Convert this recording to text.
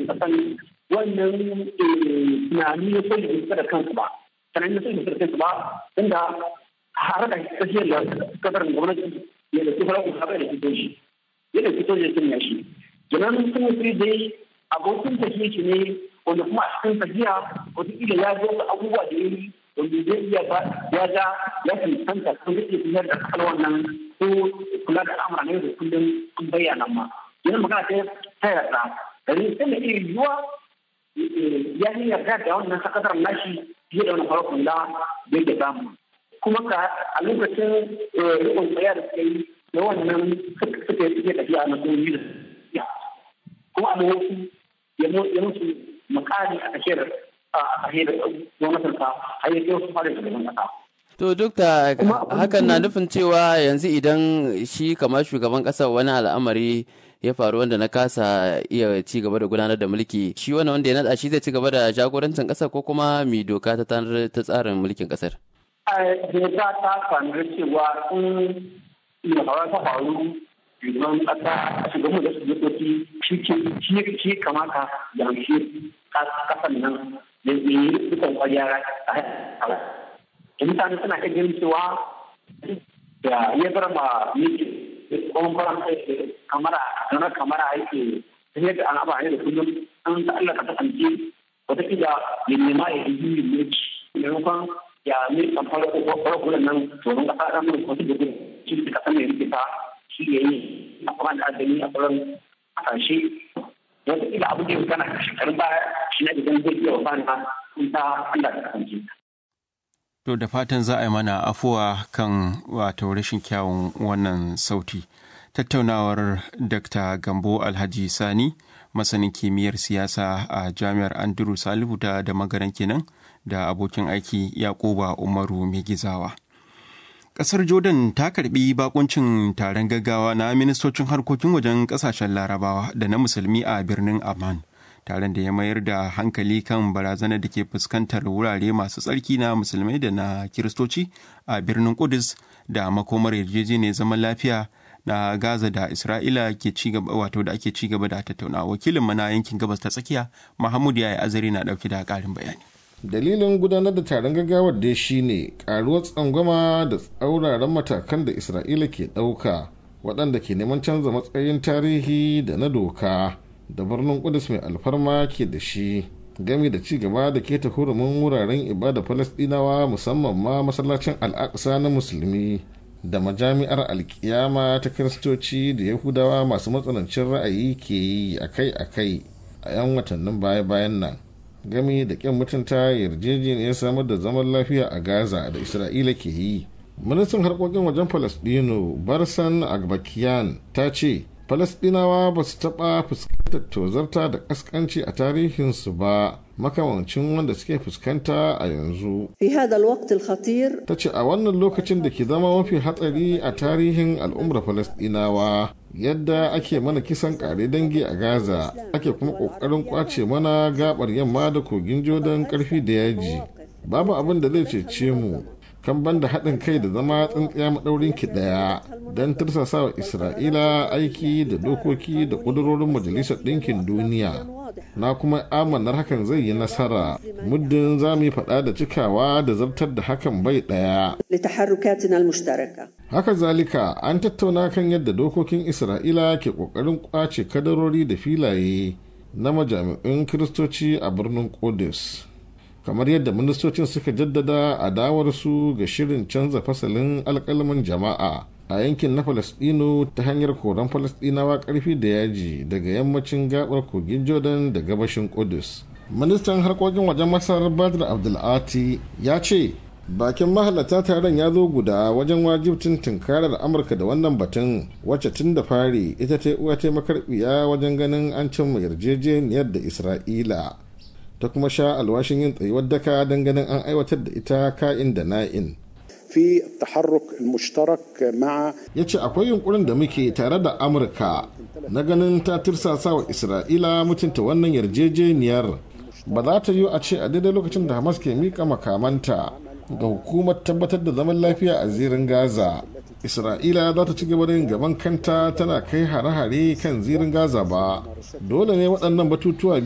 kasan wannan tunani ya so da da kansu ba sannan ya so da kansu ba inda har da tafiyar da kasar gwamnati ya da kifar kuma bai da fito shi ya da fito ya sanya shi kenan sun yi dai abokin tafiye shi ne wanda kuma a cikin tafiya wataƙila ya zo da abubuwa da ya yi wanda zai iya ba ya ga ya cancanta ko zai iya tafiyar da kasar wannan ko kula da al'amura ne da kullum sun bayyana ma yana magana ta ta yarda domin sai da irin yiwuwa ya yi yarda da wannan sakatar nashi fiye da wani farkon da bai da samu kuma ka a lokacin rikon tsaya da suka yi da wannan suka yi suke tafiya na kuma yi da kuma a wasu ya musu makari a tafiyar a tafiyar gwamnatin sa har yi wasu fara da kasa. To dukta hakan na nufin cewa yanzu idan shi kamar shugaban ƙasar wani al'amari ya faru wanda na kasa iya ci gaba da gudanar da mulki shi wani wanda ya naɗa shi zai ci gaba da jagorancin ƙasar ko kuma mi doka ta ta tsarin mulkin ƙasar. Doka ta sanar cewa in ya faru ta faru shugaban ƙasa shugaban da shugabanci shi shi kamata da shi ƙasar nan da yi dukkan kwariya a mutane suna iya ganin cewa da ya bar ma miki kuma faran aiki kamara kamar kamara aiki ta yadda an aba ne da kullum an ta Allah ka kasance wataƙila ya nema ya yi yin mulki maimakon ya ne kan fara farko nan tsoron kasa ɗan mai kwasu da gudu shi da kasa mai rikita shi ya yi a kuma da adami a sauran kasashe wataƙila abu da ya kana shekarun baya shi na idan zai iya wa ba na ta Allah ka kasance. To da fatan za a yi mana afuwa kan wato rashin kyawun wannan sauti. Tattaunawar Dr. Gambo Alhaji Sani, masanin kimiyyar siyasa a Jami'ar Andrew Salihu da da magaran kenan da abokin aiki Yakuba Umaru Megizawa. Ƙasar Jordan ta karbi bakuncin taron gaggawa na ministocin harkokin wajen ƙasashen Larabawa da na Musulmi a birnin Amman. taron da ya mayar da hankali kan barazanar da ke fuskantar wurare masu tsarki na musulmai da na kiristoci a birnin kudus da makomar yarjejeniyar zaman lafiya na gaza da isra'ila ke ci gaba wato da ake ci gaba da tattauna wakilin mana yankin gabas ta tsakiya mahmud ya yi azari na dauke da karin bayani dalilin gudanar da taron gaggawar dai shine karuwar tsangwama da tsauraran matakan da isra'ila ke ɗauka waɗanda ke neman canza matsayin tarihi da na doka da birnin kudus mai alfarma ke da shi gami da ci gaba da keta hurumin wuraren ibada falastinawa musamman ma masallacin al'aqsa na musulmi da majami'ar alkiyama ta kiristoci da yahudawa masu matsanancin ra'ayi ke yi akai-akai a 'yan watannin baya-bayan nan gami da kyan mutunta yarjejeniyar samar da zaman lafiya a gaza da isra'ila ke yi ministan harkokin wajen falastino barsan agbakiyan ta ce falasdinawa ba su taɓa fuskantar tozarta da ƙasƙanci a tarihinsu ba makamancin wanda suke fuskanta a yanzu. ta ce a wannan lokacin da ke zama mafi hatsari a tarihin al'ummar falasdinawa yadda ake mana kisan kare dangi a gaza ake kuma ƙoƙarin ƙwace mana gabar yamma da kogin jordan ƙarfi da yaji babu abin da zai cece mu kan banda haɗin kai da zama tsintsiya maɗaurin ki ɗaya don tursasa wa isra'ila aiki da dokoki da ƙudurorin majalisar ɗinkin duniya na kuma amanar hakan zai yi nasara muddin za mu yi faɗa da cikawa da zartar da hakan bai ɗaya haka zalika an tattauna kan yadda dokokin isra'ila ke ƙoƙarin ƙwace kadarori da filaye na majami'un kiristoci a birnin Qudus. kamar yadda ministocin suka jaddada adawarsu ga shirin canza fasalin alkalman jama'a a yankin na falasdino ta hanyar koran falasdinawa karfi da yaji daga yammacin gabar kogin jordan da gabashin kudus ministan harkokin wajen masar badr abdulati ya ce bakin mahalarta taron ya zo guda wajen wajibcin tunkarar amurka da wannan batun wacce tun da fari ita ta uwa ta makarbiya wajen ganin an cimma yarjejeniyar da isra'ila ta kuma sha alwashin yin tsayuwar daka don ganin an aiwatar da ita ka'in da na'in. في التحرك المشترك مع ya ce akwai yunkurin da muke tare da amurka na ganin ta tirsasa wa isra'ila mutunta wannan yarjejeniyar ba za ta yi a ce a daidai lokacin da hamas ke mika makamanta ga hukumar tabbatar da zaman lafiya a zirin gaza isra'ila za ta ci gaba da yin gaban kanta tana kai hare-hare kan zirin gaza ba dole ne waɗannan batutuwa